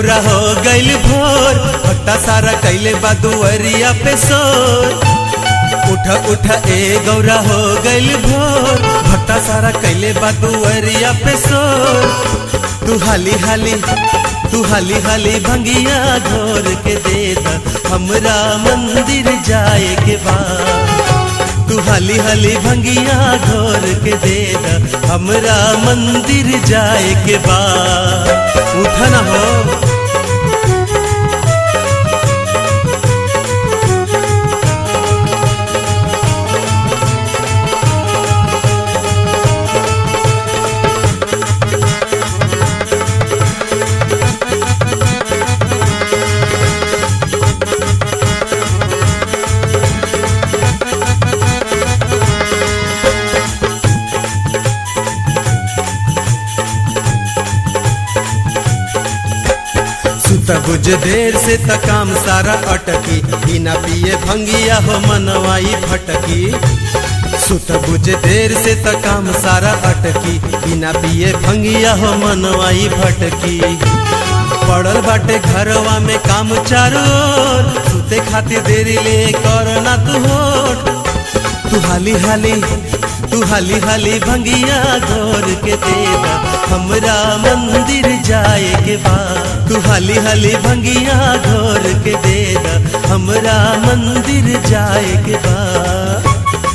गौरा हो गइल भोर भट्टा सारा कैले बा दुअरिया पे सोर उठ उठ ए गौरा हो गइल भोर भट्टा सारा कैले बा दुअरिया पे सोर तू हाली हाली तू हाली हाली भंगिया घोर के दे द हमरा मंदिर जाए के बाद तू हाली हाली भंगिया घोर के दे द हमरा मंदिर जाए के बाद उठा ना हो सुत बुझ देर से त काम सारा अटकी बिना पिए भंगिया हो मनवाई फटकी सुत बुझ देर से त काम सारा अटकी बिना पिए भंगिया हो मनवाई भटकी पड़ल बाटे घरवा में काम चारो ओर, सुते खातिर देरी ले कर ना तू होठ तू हाली हाली तू हाली हाली भंगिया घोर के देदा हमरा मंदिर जाए के बाद तू हाली हाली भंगिया घोर के देदा हमरा मंदिर जाए के बाद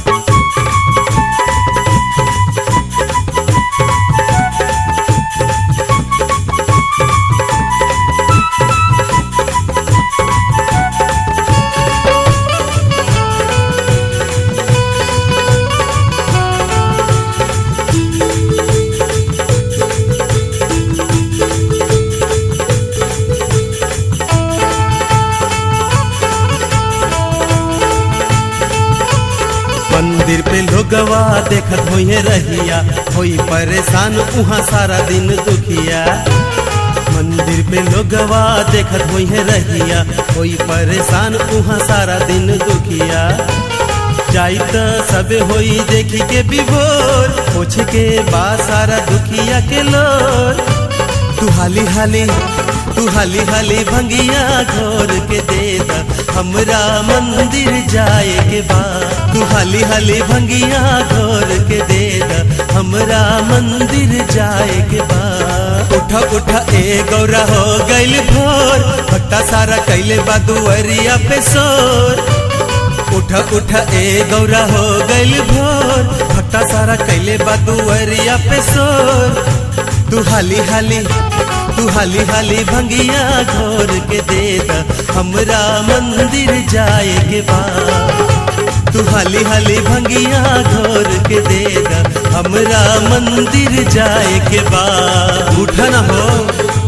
मंदिर पे लोगवा देखत होइए रहिया होई परेशान उहाँ सारा दिन दुखिया मंदिर पे लोगवा देखत होइए रहिया होई परेशान उहाँ सारा दिन दुखिया जाई त सबे होई देखी के विभोर पूछ के बा सारा दुखिया के लोर तू हाली हाली तू हाली हाली भंगिया घोर के दे दा हमरा मंदिर जाए के बाद तू हाली हाली भंगिया घोर के दे दा हमरा मंदिर जाए के बाद उठा उठा ए गौरा हो गइल भोर भट्टा सारा कैले बा दुअरिया पे सोर उठा उठा ए गौरा हो गइल भोर भट्टा सारा कैले बा दुअरिया पे सोर तू हाली हाली तू हाली हाली भंगिया घोर के दे दा हमरा मंदिर जाए के बाद तू हाली हाली भंगिया घोर के दे दा हमरा मंदिर जाए के बाद उठा ना हो